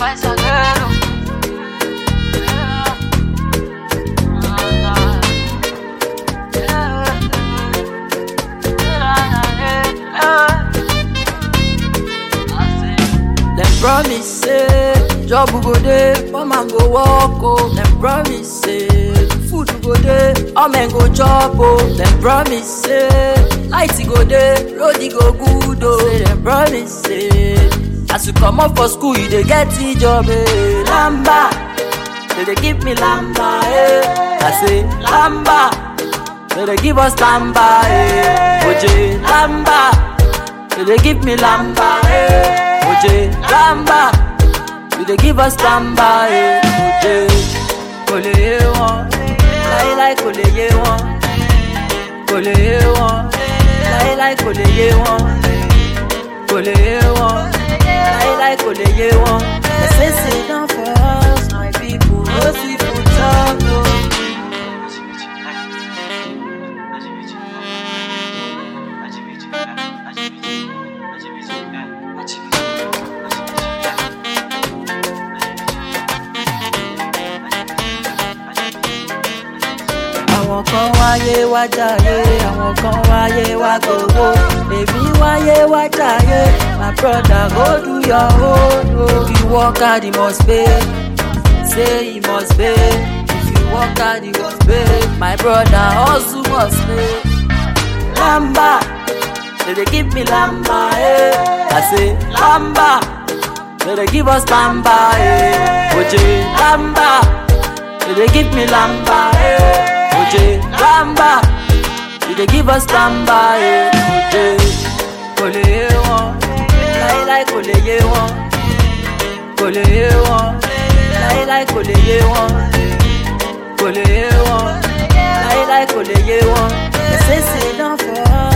faz zagueiro. Dem promise say job go dey, poor man go work oh. Dem promise say food go dey, all men go chop oh. Dem promise say light go dey, road e go good oh. Say dem promise say as you comot for school you dey get the job eh. Lamba, they dey give me lamba eh. I say lamba, they dey give us lamba eh. Oje lamba, they dey give me lamba eh. Oje lamba, you dey give us lamba eh. Oje kò lè yé wọn, láíláí kò lè yé wọn, kò lè yé wọn, láíláí kò lè yé wọn, kò lè yé wọn, láíláí kò lè yé wọn. They say sit down for us, my people, no see food talk o. àwọn kan wáyé wá jàyé àwọn kan wáyé wá gbowó èmi wáyé wá jàyé my brother go do your own o. if you work hard you must pay say you must pay if you work hard you must pay my brother hustle must pay. lamba they dey give me lamba eh. i say lamba they dey give us lamba eh. oje lamba they dey give me lamba eh. Oje lamba, you dey give us lamba eh. Oje kò lè yé wọn, láíláí kò lè yé wọn, kò lè yé wọn, láíláí kò lè yé wọn, kò lè yé wọn, láíláí kò lè yé wọn. They say sit down for us.